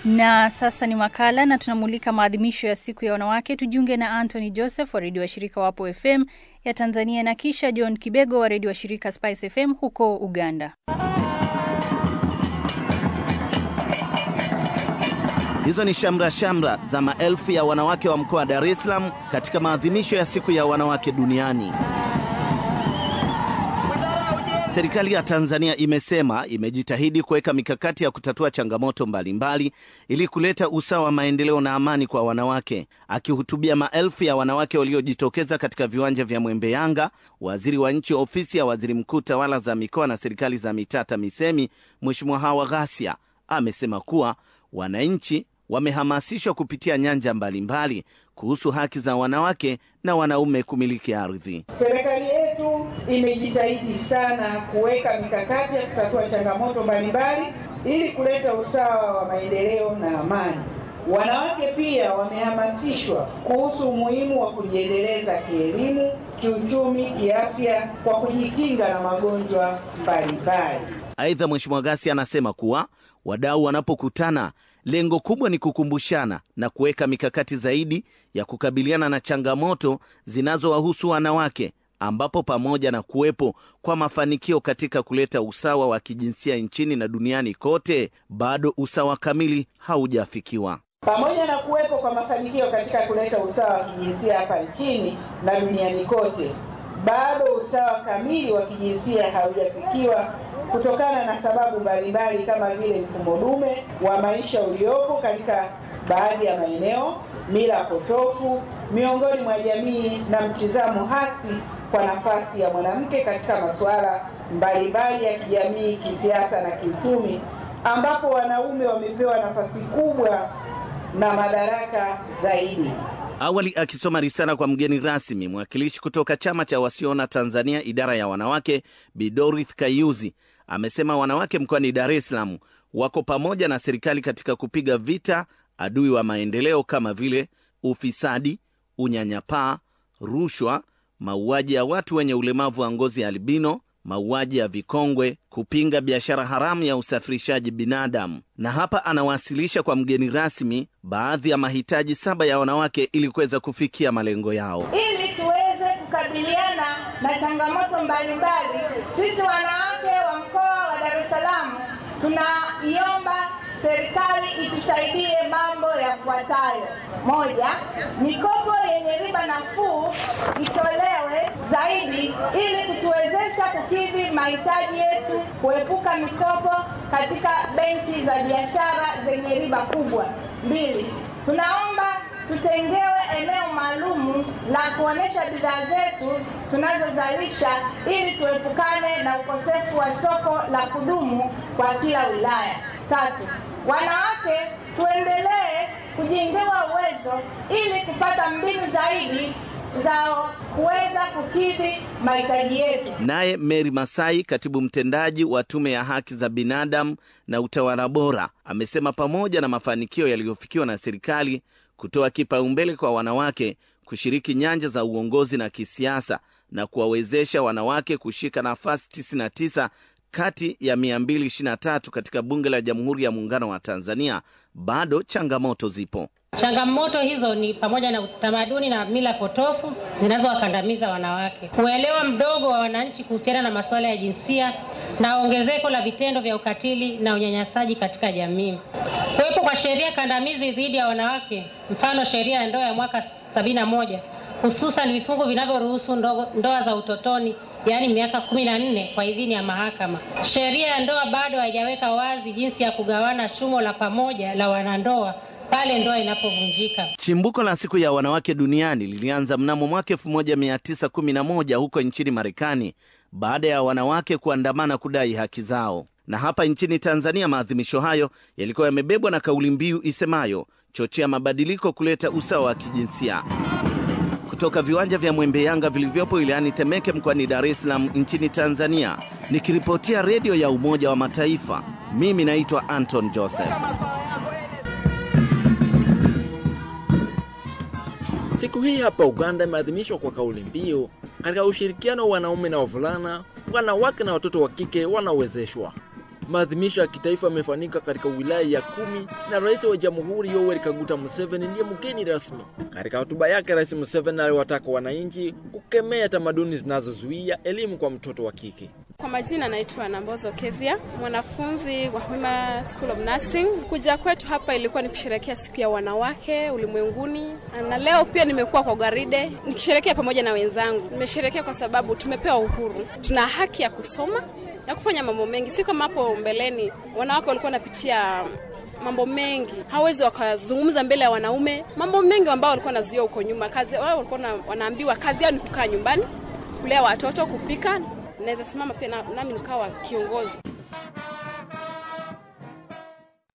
Na sasa ni makala na tunamulika maadhimisho ya siku ya wanawake. Tujiunge na Anthony Joseph wa redio wa shirika Wapo FM ya Tanzania na kisha John Kibego wa redio wa shirika Spice FM huko Uganda. Hizo ni shamra shamra za maelfu ya wanawake wa mkoa wa Dar es Salaam katika maadhimisho ya siku ya wanawake duniani. Serikali ya Tanzania imesema imejitahidi kuweka mikakati ya kutatua changamoto mbalimbali ili kuleta usawa wa maendeleo na amani kwa wanawake. Akihutubia maelfu ya wanawake waliojitokeza katika viwanja vya Mwembe Yanga, waziri wa nchi ofisi ya waziri mkuu tawala za mikoa na serikali za mitaa TAMISEMI, Mheshimiwa Hawa Ghasia amesema kuwa wananchi wamehamasishwa kupitia nyanja mbalimbali kuhusu haki za wanawake na wanaume kumiliki ardhi. Serikali yetu imejitahidi sana kuweka mikakati ya kutatua changamoto mbalimbali ili kuleta usawa wa maendeleo na amani. Wanawake pia wamehamasishwa kuhusu umuhimu wa kujiendeleza kielimu, kiuchumi, kiafya kwa kujikinga na magonjwa mbalimbali. Aidha, Mheshimiwa Ghasia anasema kuwa wadau wanapokutana lengo kubwa ni kukumbushana na kuweka mikakati zaidi ya kukabiliana na changamoto zinazowahusu wanawake, ambapo pamoja na kuwepo kwa mafanikio katika kuleta usawa wa kijinsia nchini na duniani kote, bado usawa kamili haujafikiwa. Pamoja na kuwepo kwa mafanikio katika kuleta usawa wa kijinsia hapa nchini na duniani kote, bado usawa kamili wa kijinsia haujafikiwa kutokana na sababu mbalimbali kama vile mfumo dume wa maisha uliopo katika baadhi ya maeneo, mila potofu miongoni mwa jamii na mtizamo hasi kwa nafasi ya mwanamke katika masuala mbalimbali ya kijamii, kisiasa na kiuchumi, ambapo wanaume wamepewa nafasi kubwa na madaraka zaidi. Awali akisoma risala kwa mgeni rasmi, mwakilishi kutoka chama cha wasioona Tanzania idara ya wanawake, Bi Dorith Kayuzi amesema wanawake mkoani Dar es Salaam wako pamoja na serikali katika kupiga vita adui wa maendeleo kama vile ufisadi, unyanyapaa, rushwa, mauaji ya watu wenye ulemavu wa ngozi ya albino, mauaji ya vikongwe, kupinga biashara haramu ya usafirishaji binadamu. Na hapa anawasilisha kwa mgeni rasmi baadhi ya mahitaji saba ya wanawake ili kuweza kufikia malengo yao. Ili tuweze kukabiliana na changamoto mbalimbali, sisi wanawake wa mkoa wa Dar es Salaam tunaiomba serikali itusaidie mambo yafuatayo: moja, mikopo yenye riba nafuu itolewe zaidi ili kutuwezesha kukidhi mahitaji yetu, kuepuka mikopo katika benki za biashara zenye riba kubwa. Mbili, tunaomba tutengewe eneo maalumu la kuonesha bidhaa zetu tunazozalisha ili tuepukane na ukosefu wa soko la kudumu kwa kila wilaya. Tatu, wanawake tuendelee kujengewa uwezo ili kupata mbinu zaidi za kuweza kukidhi mahitaji yetu. Naye Mary Masai, katibu mtendaji wa Tume ya Haki za Binadamu na Utawala Bora, amesema pamoja na mafanikio yaliyofikiwa na serikali kutoa kipaumbele kwa wanawake kushiriki nyanja za uongozi na kisiasa na kuwawezesha wanawake kushika nafasi 99 kati ya 223 katika Bunge la Jamhuri ya Muungano wa Tanzania, bado changamoto zipo. Changamoto hizo ni pamoja na utamaduni na mila potofu zinazowakandamiza wanawake, uelewa mdogo wa wananchi kuhusiana na masuala ya jinsia na ongezeko la vitendo vya ukatili na unyanyasaji katika jamii. Kuwepo kwa sheria kandamizi dhidi ya wanawake, mfano sheria ya ndoa ya mwaka 71 hususan vifungu vinavyoruhusu ndoa za utotoni yaani miaka kumi na nne kwa idhini ya mahakama. Sheria ya ndoa bado haijaweka wazi jinsi ya kugawana chumo la pamoja la wanandoa pale ndoa inapovunjika. Chimbuko la siku ya wanawake duniani lilianza mnamo mwaka 1911 huko nchini Marekani baada ya wanawake kuandamana kudai haki zao. Na hapa nchini Tanzania maadhimisho hayo yalikuwa yamebebwa na kauli mbiu isemayo chochea mabadiliko, kuleta usawa wa kijinsia. Kutoka viwanja vya Mwembe Yanga vilivyopo wilayani Temeke mkoani Dar es Salaam nchini Tanzania, nikiripotia redio ya Umoja wa Mataifa, mimi naitwa Anton Joseph. Siku hii hapa Uganda imeadhimishwa kwa kauli mbiu katika ushirikiano wa wanaume na wavulana, wanawake na watoto wa kike wanaowezeshwa. Maadhimisho ya kitaifa yamefanyika katika wilaya ya kumi na rais wa jamhuri Yoweri Kaguta Museveni ndiye mgeni rasmi. Katika hotuba yake, Rais Museveni aliwataka wananchi kukemea tamaduni zinazozuia elimu kwa mtoto wa kike. Kwa majina naitwa Nambozo Kezia, mwanafunzi wa Hima School of Nursing. Kuja kwetu hapa ilikuwa ni kusherehekea siku ya wanawake ulimwenguni, na leo pia nimekuwa kwa gwaride nikisherehekea pamoja na wenzangu. Nimesherehekea kwa sababu tumepewa uhuru, tuna haki ya kusoma na kufanya mambo mengi, si kama hapo mbeleni wanawake walikuwa wanapitia mambo mengi, hawezi wakazungumza mbele ya wanaume, mambo mengi ambao walikuwa wanazuia huko nyuma. Kazi wao walikuwa wanaambiwa kazi yao ni kukaa nyumbani, kulea watoto, kupika. Naweza simama pia na, nami nikawa kiongozi.